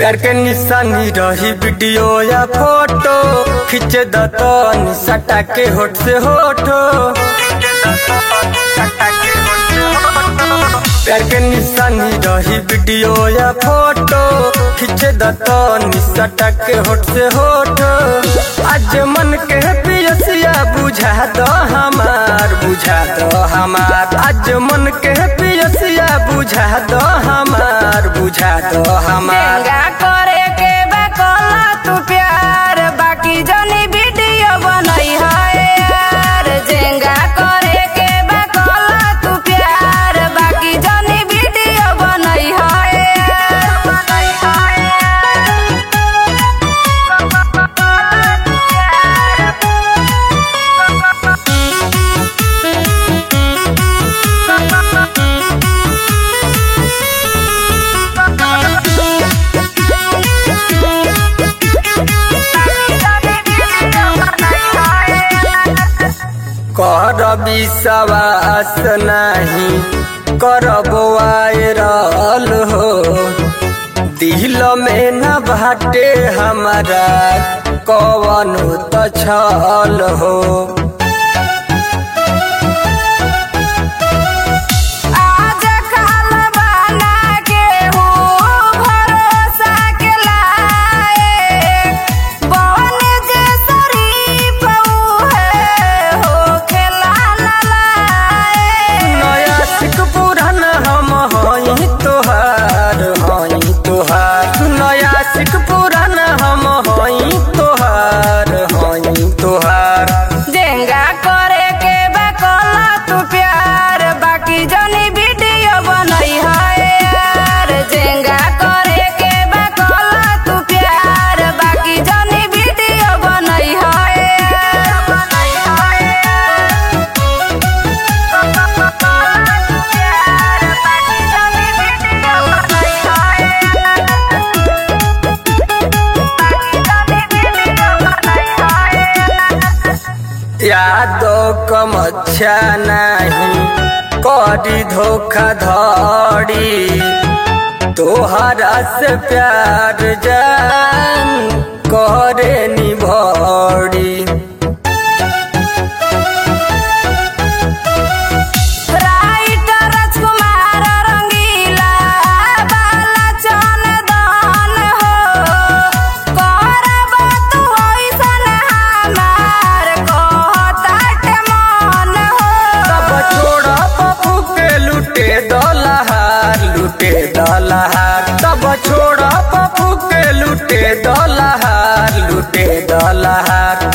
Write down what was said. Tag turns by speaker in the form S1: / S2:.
S1: प्यार के निशानी रही वीडियो या फोटो खींच द तो निसटा के होठ से होठो प्यार के निशानी रही वीडियो या फोटो खींच द तो निसटा के होठ से होठो आज मन के पियसिया बुझा दो हमार बुझा दो हमार आज मन के पियसिया बुझा दो हमार बुझा दो हमार
S2: डेंगा करे के बा कला तू प्यार बाकी जनी वीडियो बनई है यार जेंगा करे के बा कला तू प्यार बाकी जनी वीडियो बनई है यार बनई है
S1: कर विश्वास नहीं करबो वायरल हो दिल में न बाटे हमारा कवन तो छल हो
S2: आज काल बना के हो भरोसा के लाए बन जे शरीफ है हो खेला लाए
S1: नया सिख पुरान हम हई तोहार हई तोहार नया सिख पुरान हम हई तोहार हई तोहार
S2: जेंगा करे के बा कला तू प्यार बाकी जनी वीडियो बनई है यार जेंगा करे के बा कला तू प्यार बाकी जनी वीडियो बनई है यार बनई है प्यार बाकी जनी वीडियो बनई है बाकी जनी वीडियो बनई है
S1: यादो कमच्छा नहीं करी धोखा धड़ी तोहरा से प्यार जान करे निभड़ी
S2: राइटर राजकुमार रंगीला बाला चंदन हो करब तू ऐसन हमार कहताटे मन
S1: तब
S2: हो
S1: छोड़ा पप्पू के लुटे दलहार लुटे दलहार तब छोड़ा पप्पू के लुटे दलहार लुटे दलहार